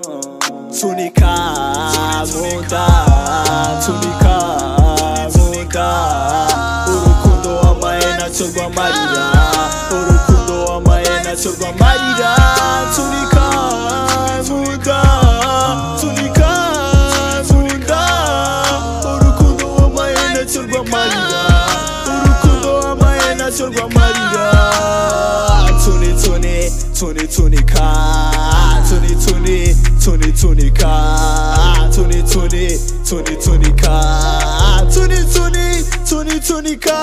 Tsunika Muda Tsunika Muda Urukundo wamaye nacyo rwamarira Urukundo wamaye nacyo rwamarira Tsunika Muda Tsunika Muda Urukundo wamaye nacyo rwamarira Urukundo wamaye nacyo rwamarira Tsuni tsuni tsuni tsunika Tsuni tsuni tsuni tsunika Tsuni tsuni tsuni tsunika Tsuni tsuni tsuni tsunika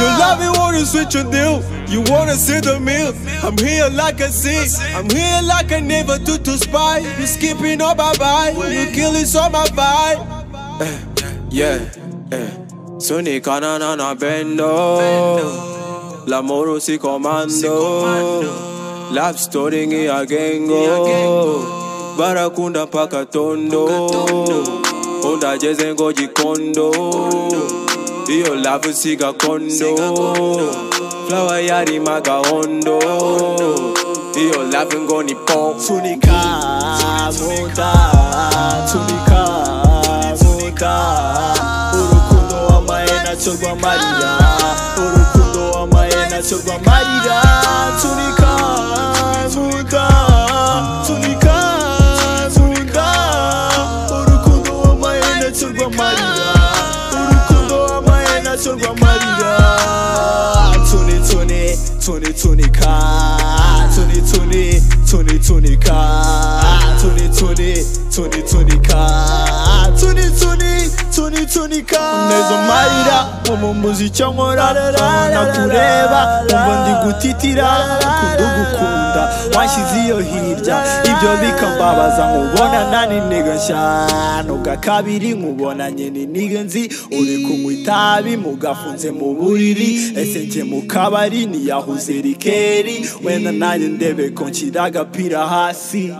You love me what is with your deal You wanna see the meal I'm here like a sea I'm here like I never do to spy You skipping oh bye bye You killing so my vibe Yeah, eh Sonica na na na bendo L'amore aussi commando Love story ngi agengo Barakunda paka tondo Undajeze ngoji kondo Iyo love siga kondo Flower yari maga hondo Iyo love ngoni pop Tsunika Muda Tsunika Muda Urukundo wamaye nacyo rwamarira Urukundo wamaye nacyo rwamarira Tsunika Muda Tsunika Muda Urukundo wamaye nacyo rwamarira Urukundo wamaye nacyo rwamarira Tsuni tsuni tsuni tsunika Tsuni tsuni tsuni tsunika Tsuni tsuni tsuni tsunika Tsuni tsuni tsuni tsunika Mnezo marira Umu muziki nkora Nakureba Umva ndi gutitira Kudugukunda Wanshyize iyo hirya Ibyo bikambabaza Nkubona nani niga nshano Bwa kabiri nkubonanye ni niga nzi Uri kunywa itabi Mugafunze mu buriri Ese njye mu kabari Niyahuze rikeri Wenda nanjye ndebe Ko nshyira agapira hasi